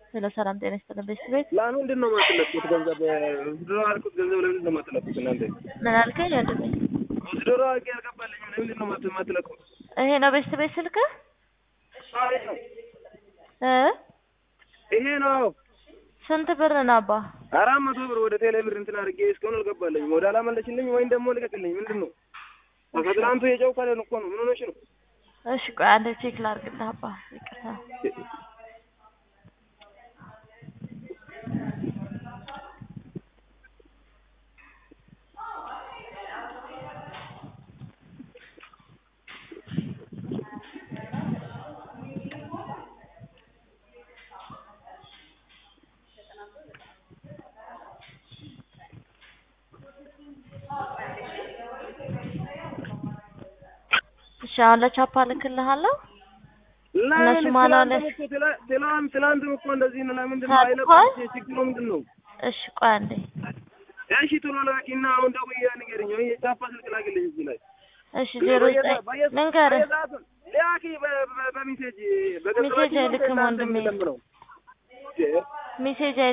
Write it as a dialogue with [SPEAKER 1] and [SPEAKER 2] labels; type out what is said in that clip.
[SPEAKER 1] ስለ ሰላም ጤና ይስጥልን ቤተሰቤት
[SPEAKER 2] ለምንድን ነው የማትለቁት ገንዘብ ውድድሮ አልኩት ገንዘብ ለምንድን ነው የማትለቁት እናንተ
[SPEAKER 1] ምን አልከኝ ወንድሜ?
[SPEAKER 2] ውድድሮ አልኩ ያልገባልኝም ለምንድን ነው የማት- የማትለቁት
[SPEAKER 1] ይሄ ነው ቤተሰቤት ስልክህ
[SPEAKER 2] አዎ፣ ይሄ ነው
[SPEAKER 1] እ
[SPEAKER 2] ይሄ ነው
[SPEAKER 1] ስንት ብር ነው አባ?
[SPEAKER 2] አራት መቶ ብር ወደ ቴሌ ብር እንትን አድርጌ እስካሁን አልገባልኝም ወደ አላመለሽልኝ ወይም ደግሞ ልቀቅልኝ ምንድን ነው ከትናንቱ የጨው ካለን እኮ ነው ምን ሆነሽ ነው
[SPEAKER 1] እሺ ቆይ አንዴ ቼክ ላድርግልህ አባ ይቅርታ እሺ አሁን ለቻፓ ልክልሃለሁ እነሱ ማን አለ?
[SPEAKER 2] ትላንት ትላንትም እኮ እንደዚህ ነው ለምንድን ነው
[SPEAKER 1] ታጥቋል?
[SPEAKER 2] አይለቁም ችግሩ ምንድን ነው
[SPEAKER 1] እሺ ቆይ አንዴ
[SPEAKER 2] እሺ ቶሎ ላኪና አሁን ደውዬ ንገረኝ ወይ የቻፓ ስልክ ላክልኝ እዚህ ላይ
[SPEAKER 1] እሺ ዜሮ ዘጠኝ ልንገርህ
[SPEAKER 2] ሊያኪ በሜሴጅ
[SPEAKER 1] ሜሴጅ አይልክም ወንድሜ። ሜሴጅ